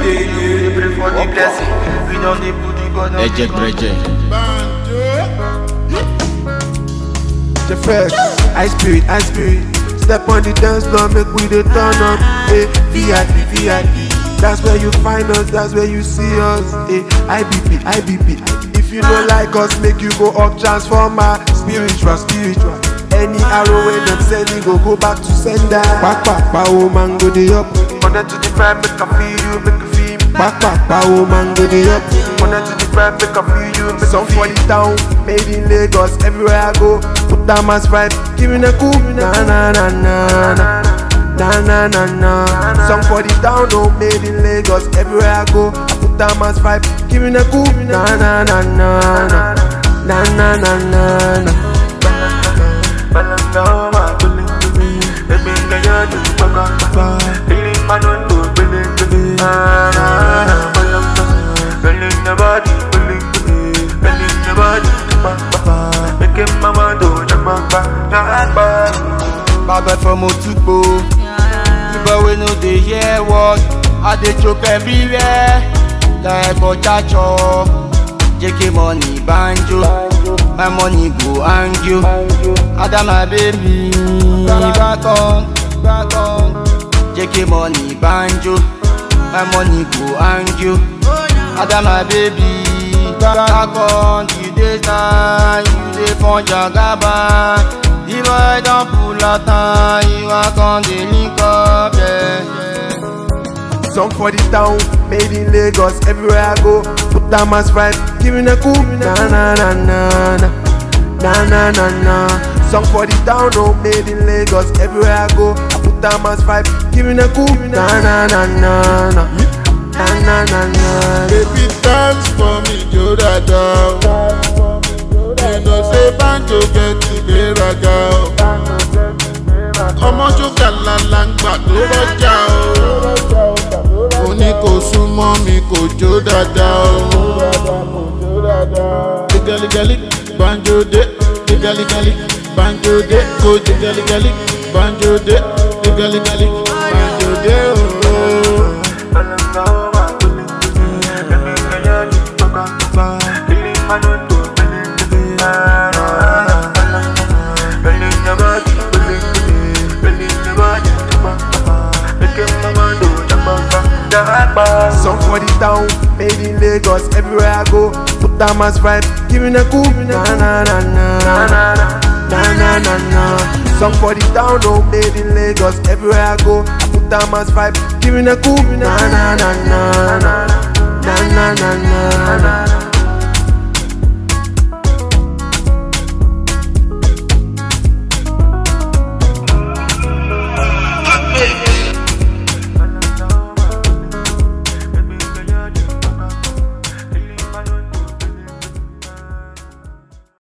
day, we pray for the blessing. We don't dey put the gun on Ejek breje. The fresh, high spirit, high spirit. Step on the dance floor, make we dey turn up. Hey, VIP, VIP. That's where you find us, that's where you see us. Hey, IBP, IBP. If you don't like us, make you go up transformer. Spiritual, spiritual. Any arrow when them send it, go go back to sender. Back, back, power man go dey up. Connect to the vibe, make I feel you, make you feel me. Back, back, power man go dey up. Connect to the vibe, make I feel you, make Some you for feel the town, made in Lagos, everywhere I go. Put that mass vibe, give me the cool, na na na na na. Na na na na. Some for the town, oh, made in Lagos, everywhere I go. I put that mass vibe, give me the cool, na na na na na. Na na na na na. Balanga ma bele bele, ebe nga ya du baka baka. Ili manondo bele bele, ah na na balanga. Bele na body bele bele, bele na body baka baka. Make him mama do jamba baka, jamba. Bad boy from Otukpo. The boy we no dey hear word. I dey chop everywhere. Like Ojacho. JK money banjo. My money go hang you. Ada my baby. Back on, back on. JK money banjo. My money go hang you. Ada my baby. Back on. You dey stand. You dey for Jagaba. The boy don pull out time. You walk on the link up. Yeah, yeah. Some for the town, made in Lagos, everywhere I go. Put that mass vibe, give me the cool, na na na na na. Na na na na. Some for the town, oh, made in Lagos, everywhere I go. I put that mass vibe, give me the cool, na na na na na. Na na na na. Baby dance for me, jo dada. You know say banjo get ìgbéraga o. Ọmọ ṣúgà làlàǹgbà tó rọjà o. Mo ní kò súnmọ́ mi kò jó dáadáa o. Gẹ́gẹ́lígẹ́lí banjo dé. Gẹ́gẹ́lígẹ́lí banjo dé. Kò gẹ́gẹ́lígẹ́lí banjo dé. Gẹ́gẹ́lígẹ́lí banjo dé o. Balanga ma bele bele, ebe nga ya du baka baka. Ili manondo bele bele, ah na na balanga. Bele na body bele bele, bele na body baka baka. Make him mama do jamba baka, jamba. Some for the town, made in Lagos, everywhere I go. Put that mass vibe, give me the cool, na na na na. Na na na. Na na na na. Some for the town, oh, made in Lagos, everywhere I go. I put that mass vibe, give me the cool, na na na na.